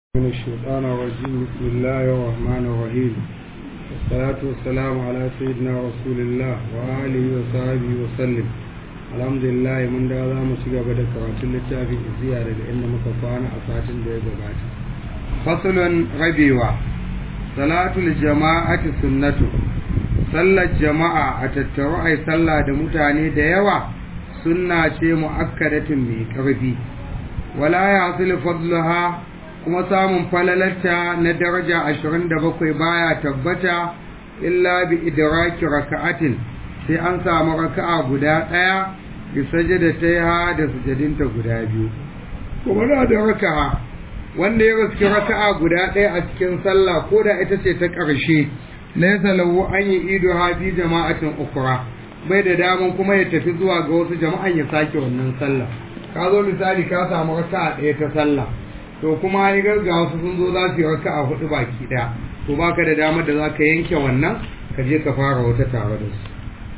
من الشيطان الرجيم بسم الله الرحمن الرحيم والصلاة والسلام على سيدنا رسول الله وآله وصحبه وسلم الحمد لله من da za mu ci gaba da karatun littafin isiya daga inda muka kwana a satin da ya gabata fasalun rabewa salatul jama'ati sunnatu sallar jama'a a tattaru ai sallah da mutane da yawa sunna ce mu'akkadatin mai karfi wala ya hasil fadluha kuma samun falalarta na daraja ashirin da bakwai baya tabbata illa bi idraki raka'atin sai an samu raka'a guda ɗaya bi sajada ta ha da sujadinta guda biyu kuma na da raka'a wanda ya riski raka'a guda ɗaya a cikin sallah ko da ita ce ta ƙarshe laysa lahu an yi ido ha bi jama'atin ukra bai da daman kuma ya tafi zuwa ga wasu jama'an ya sake wannan sallah ka zo misali ka samu raka'a ɗaya ta sallah to kuma ya garga wasu sun zo za su yi raka a hudu baki daya to baka da damar da za ka yanke wannan ka je ka fara wata tare da su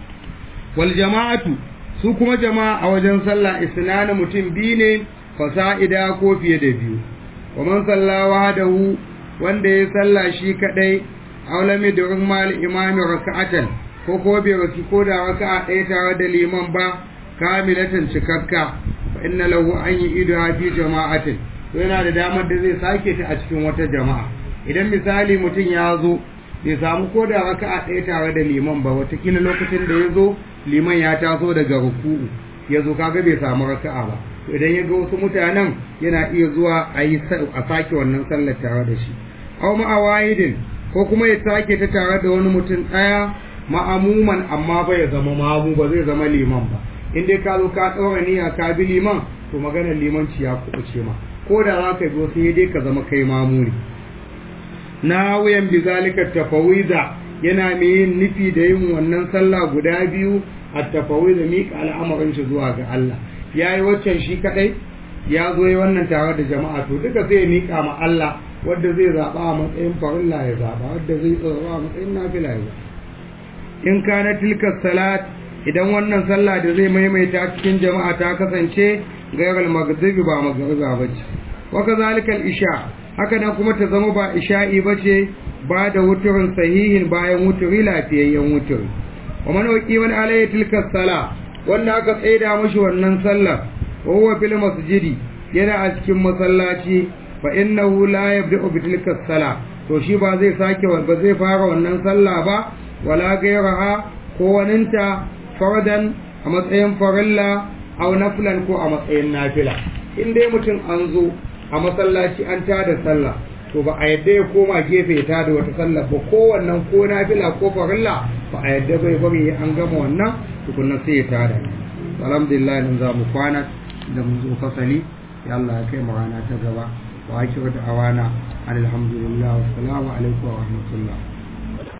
wal jama'atu su kuma jama'a a wajen sallah isnanu mutum biyu ne fasa'ida ko fiye da biyu wa man salla wahdahu wanda ya salla shi kadai aulami da ummal imami raka'atan ko ko bai raki ko da raka'a ɗaya tare da liman ba kamilatan cikakka fa inna lahu an yi idu fi jama'atin to yana da damar da zai sake ta a cikin wata jama'a idan misali mutum ya zo bai samu ko da raka'a ɗaya tare da liman ba watakila lokacin da ya zo liman ya taso daga ruku'u ya zo kaga bai samu raka'a ba to idan ya ga wasu mutanen yana iya zuwa a yi a sake wannan sallar tare da shi aw ma'awahidin ko kuma ya sake ta tare da wani mutum ɗaya ma'amuman amma ba ya zama mamu ba zai zama liman ba in dai ka zo ka ɗaura niyya ka bi liman to maganar limanci ya kuɓuce ma ko da za ka zo sai dai ka zama kai mamuni na wuyan bizalika tafawiza yana mai yin nufi da yin wannan sallah guda biyu a tafawiza miƙa al'amarin shi zuwa ga Allah ya yi waccan shi kaɗai ya zo yi wannan tare da jama'a to duka zai miƙa ma Allah wadda zai zaɓa a matsayin farilla ya zaɓa wadda zai tsoro a matsayin nafila ya zaɓa in kana tilka salat idan wannan sallah da zai maimaita cikin jama'a ta kasance gairar magribi ba magriba ba ce waka zalikal isha haka nan kuma ta zama ba isha'i ba ce ba da wuturin sahihin bayan wuturi lafiyayyen wuturi wa man waqi man alayhi tilka sala wanda aka tsaida mashi wannan sallar wa huwa fil masjidi yana a cikin masallaci fa innahu la yabda'u bi tilka sala to shi ba zai sake ba zai fara wannan sallah ba wala gairaha ko waninta fardan a matsayin farilla aw nafilan ko a matsayin nafila in dai mutum an zo a masallaci an tada sallah to ba a yadda ya koma gefe ya tada wata sallah ba ko wannan ko nafila ko farilla ba a yadda bai bari an gama wannan tukunna sai ya tada alhamdulillah nan za mu kwana da mun zo fasali ya Allah ya kai mu rana ta gaba wa akiru da awana alhamdulillah wassalamu alaikum wa rahmatullah